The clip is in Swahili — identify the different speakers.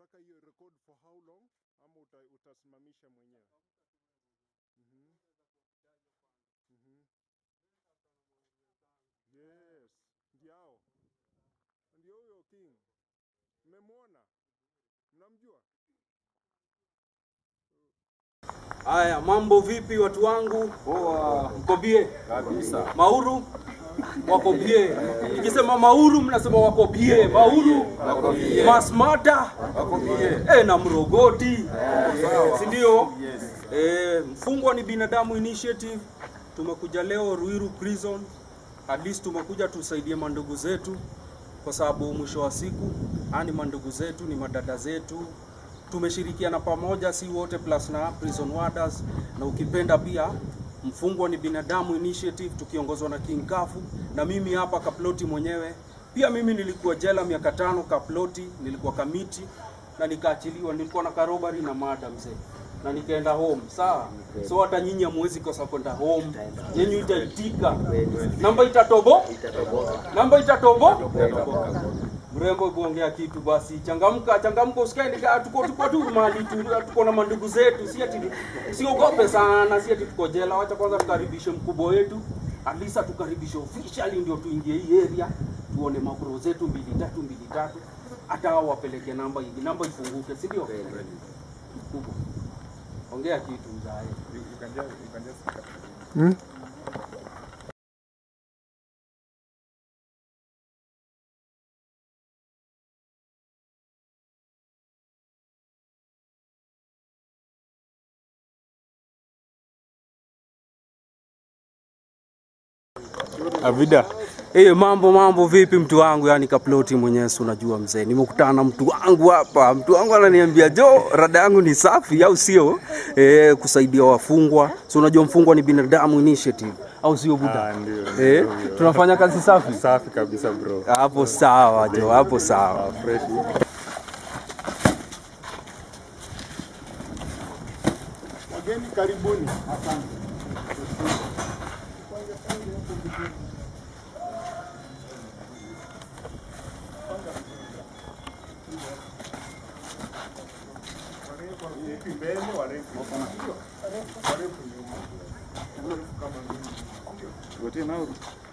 Speaker 1: unataka hiyo record for how long ama uta, utasimamisha mwenyewe? Mhm. Mhm. Yes, ndiao ndio huyo King. Mmemwona? Mnamjua?
Speaker 2: Haya, mambo vipi watu wangu? Poa. Mko bie? Kabisa. Mauru? Wako bie. Nikisema Mauru mnasema wako bie. Mauru? Wako bie. Masmata? Wako bie. Eh, na Mrogoti. Si ndio? Yes. Eh, mfungwa ni binadamu initiative. Tumekuja leo Ruiru prison. At least tumekuja tusaidie mandugu zetu kwa sababu mwisho wa siku ani mandugu zetu ni madada zetu tumeshirikiana pamoja, si wote plus na prison warders, na ukipenda pia mfungwa ni binadamu initiative tukiongozwa na King Kafu na mimi hapa Kaploti mwenyewe. Pia mimi nilikuwa jela miaka tano Kaploti, nilikuwa kamiti na nikaachiliwa. Nilikuwa na karobari na mada mzee na nikaenda home sawa. So hata nyinyi hamwezi kosa kwenda home, yenyu itaitika, namba itatobo, namba itatobo, mrembo kuongea kitu basi, changamka changamka, usikae nika tuko tuko tu mahali tu, tuko na mandugu zetu, si ati siogope sana, si ati tuko jela. Wacha kwanza tukaribishe mkubwa wetu, alisa tukaribishe officially, ndio tuingie hii area tuone mabro zetu mbili tatu mbili tatu, hata hao wapeleke namba hivi, namba ifunguke, si ndio? Mkubwa ongea kitu mzae.
Speaker 1: Hmm? Avida.
Speaker 2: Eh, mambo mambo vipi mtu wangu, yani kaploti mwenyewe, si unajua mzee, nimekutana na mtu wangu hapa. Mtu wangu ananiambia jo, rada yangu ni safi, au sio? Eh, kusaidia wafungwa, si unajua mfungwa ni binadamu initiative, au sio buda?
Speaker 1: Ah, ndio,
Speaker 2: Eh,
Speaker 1: ndio, ndio.
Speaker 2: tunafanya kazi safi
Speaker 1: Safi kabisa bro.
Speaker 2: hapo, sawa jo, hapo sawa.
Speaker 1: Fresh. Wageni karibuni. Warefu mbele, warefu warefu nyuma. Warefu kama mimi.
Speaker 3: Wote nao